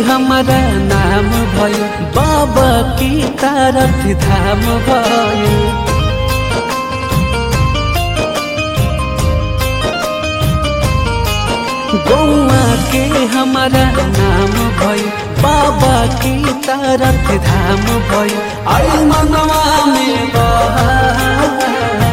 हमारा नाम भयो बाबा की तारथ धाम भयो गौआ के हमारा नाम भयो बाबा की तारथ धाम भयो आई मनवा में बहार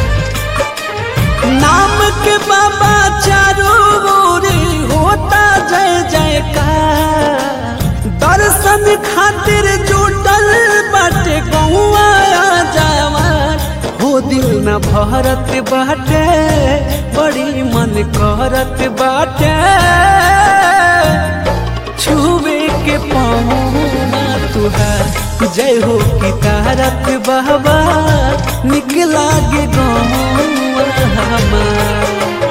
नाम के बाबा चारों ओर होता जय जयकार दर्शन खातिर जुटल बाटे गौआ जवान हो दिल न भरत बाटे बड़ी मन करत बाटे छुवे के पौना तुहार जय हो की तारक बाबा निकला गे गौआ हमार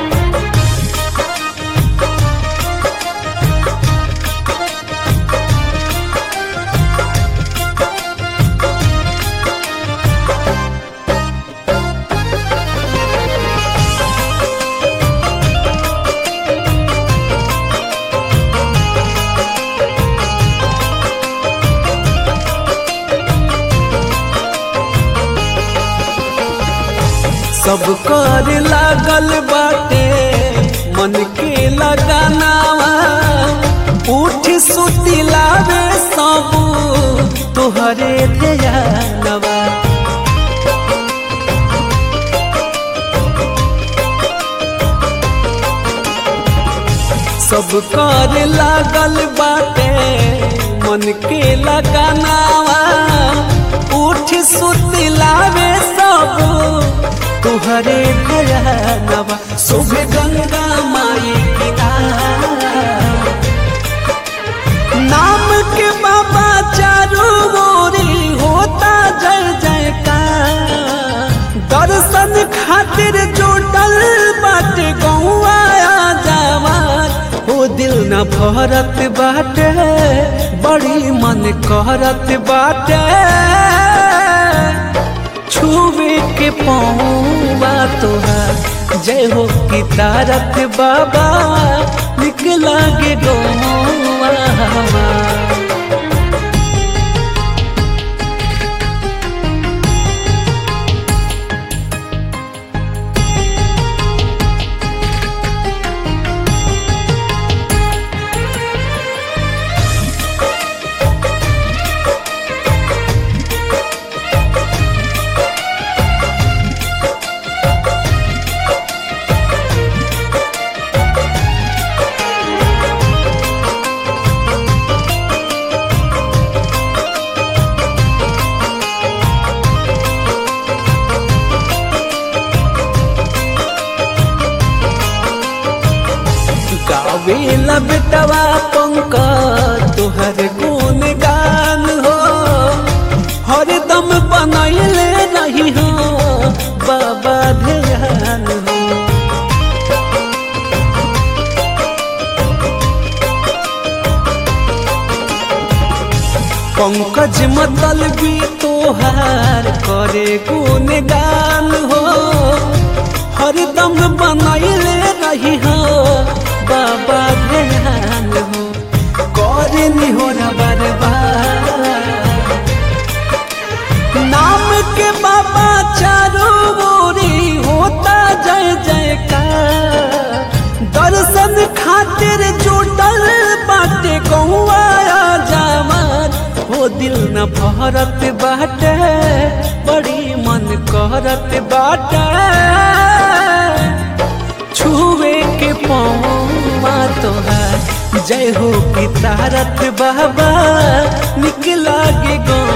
सब कर लागल बाटे मन के लगानावा उठ सुती लावे सब तोहरे ध्यानवा सब कर लागल बाटे मन के लगानावा उठ सुती लावे सब तुहरे भयानवा शुभ गंगा माई की नाम के बाबा चारों ओरी होता जय जयकार दर्शन खातिर जुटल बाटे गौआ जवान हो दिल न भरत बाटे बड़ी मन करत बाटे छुवे के पौवा तोहार जय हो की तारक बाबा निकला गे गौवा हमार गावेला बेटवा पंक तोहर गुण गान हो हरदम बनैले रही हो बाबा ध्यान हो पंकज मतलबी तोहार करे गुण गान हो हरदम बनैले रही हो बाबा ध्यान हो करे हो बर्बाद नाम के बाबा चारों ओरी होता जय जयकार दर्शन खातिर जुटल बाटे गौआ जवान हो दिल न भरत बाटे बड़ी मन करत बाटे छुए के पौवा तोहार जय हो की तारक बाबा निकला गे गौ